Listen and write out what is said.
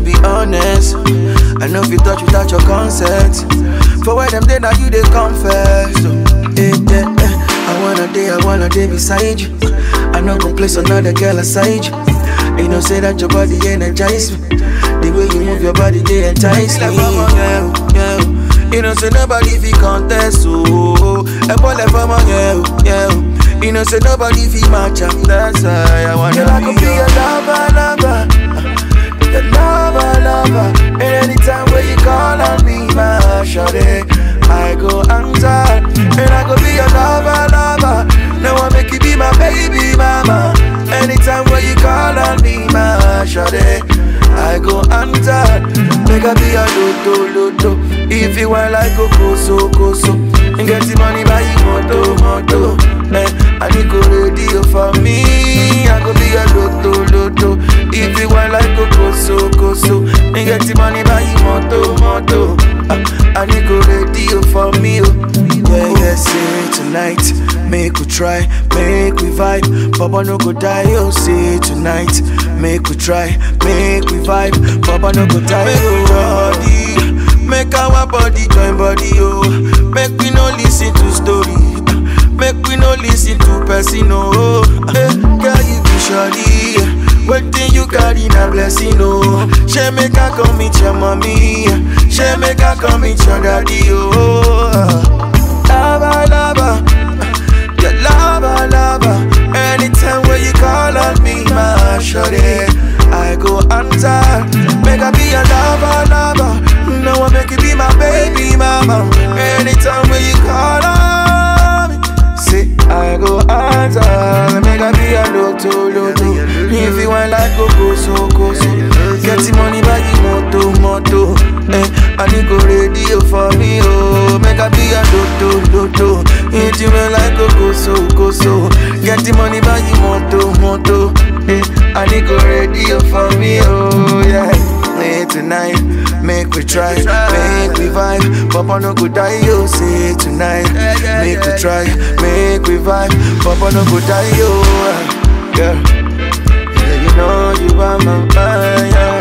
me be honest. I know if you touch without your consent. For where them day now you they confess. So, eh, eh, eh. I wanna day, I wanna day beside you. I know go place another girl aside you. You know say that your body energize me. The way you move your body, they entice me. Yeah, yeah. You know say nobody fi contest, oh. I ball like from yeah, yeah. You know say nobody fi match up. That's why I wanna Girl, I could be your your lover, lover. Your lover, lover. And anytime when you call on me, my shawty, I go answer. And I could be your lover, lover. Now I make you be my baby mama. Anytime when you call on me, my shawty, I go answer. Make I be your loto, loto. If you want like go so, go so. And get the money by you, moto, moto. Eh, I need go radio for me. I go be your loto, loto. If you want like go so, go so. And get the money by you, moto, moto. Ah, I need go radio for me. Oh. Yeah, yeah, say tonight, make we try, make we vibe. Baba no go die, oh, say tonight, make we try, make we vibe. Baba no go die, oh, body, make our body join body, oh. Make we no listen to story, make we no listen to person, oh. Hey, girl, you be shawty, Waiting you carry na blessing, oh. She make her come meet your mommy, she make her come meet your daddy, oh. Lava, lava, your lava, lava. Anytime when you call on me, my shawty, I go answer. Make I be your lava, lava. Now I make you be my baby mama. Anytime when you call on me, say I go answer. Make I be your loto, loto. If you want like go go so, go so. Get the money by the moto, moto. Eh, I need go radio for me, oh. Make I be your loto, loto. If you want like go go so, go so. Get the money by the moto, moto. Eh, I need go radio for me, oh yeah. Hey, tonight, make we try, make we vibe. Papa no go die, yo. Say tonight, make we try, make we vibe. Papa no go die, yo. Girl, yeah, you know you are my fire.